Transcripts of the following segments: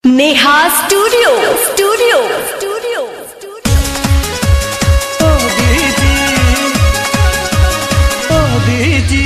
Neha studio studio studio studio दीदी ओ दीदी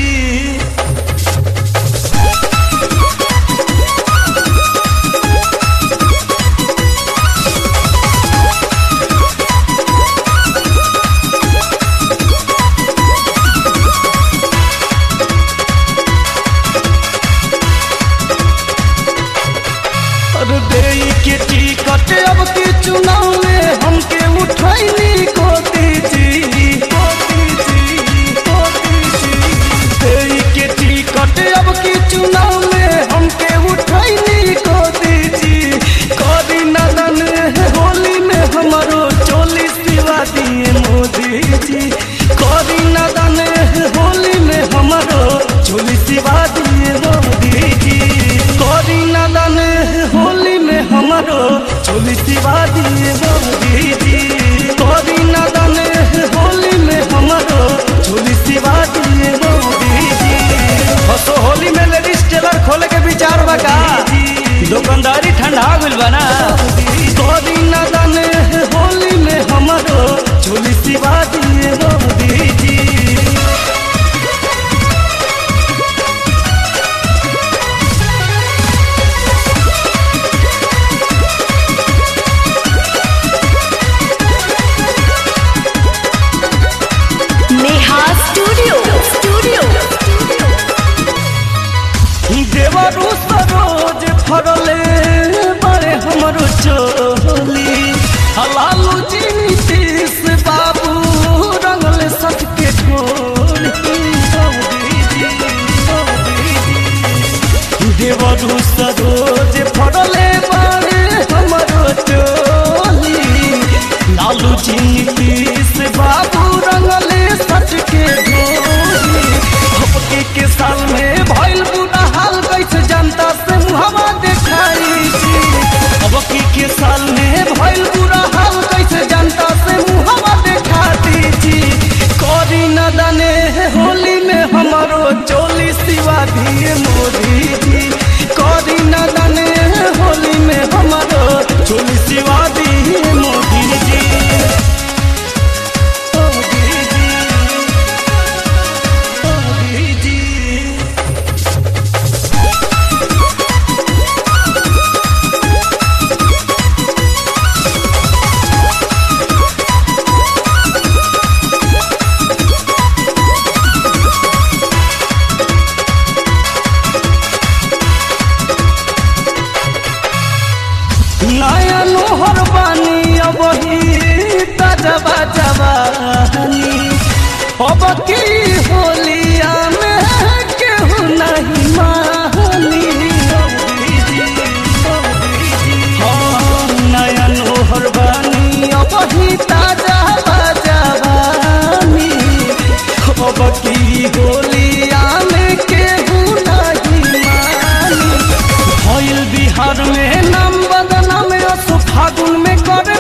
अरे देई के टिकट अब के चुनाव में हमके उठैनी को दीदी को दीदी को दीदी देई के टिकट अब के चुनाव में हमके उठैनी को दीदी करी नदन होली में हमारो चोली सिवा दिए मोदी जी करी नदन होली में हमारो चोली सिवा दिए मोदी जी करी नदन होली में हमारो चोली सिवा दिए मोदी जी करी नदन होली में हमारो चोली सिवा दिए मोदी जी हसो होली में लेडीज टेलर खोले के विचार बा का दुकानदारी ठंडा गइल बा ना करी नदन होली में हमारो चोली सिवा दिए मोदी जी नेहा स्टूडियो स्टूडियो स्टूडियो देवरू सरोज फरले बड़े हमरो चोली हलालू जी नीतीश बाबू रंगल सबके ढोली देवरू सरोज फरले बड़े हमरो चोली लालू जी नीतीश बाबू रंगले सबके ढोली हपके के साल में भइल बुरा हाल कैसे जनता से मुहवा देखाई छी हपके के साल में भइल बुरा हाल कैसे जनता से मुहवा देखाती छी करी न दने होली में हमारो चोली सिवा दिए मोदी जी करी न दने होली में हमारो चोली सिवा दिए मोदी जी ओ दीदी ओ दीदी नया नोहर बानी अब ही तजबा जवानी अब की होलिया में केहू नहीं मानी हाँ, नया नोहर बानी अब ही ताजा जवानी अब की होलिया में केहू नहीं मानी भइल बिहार में नाम बदनाम असो फागुन में करे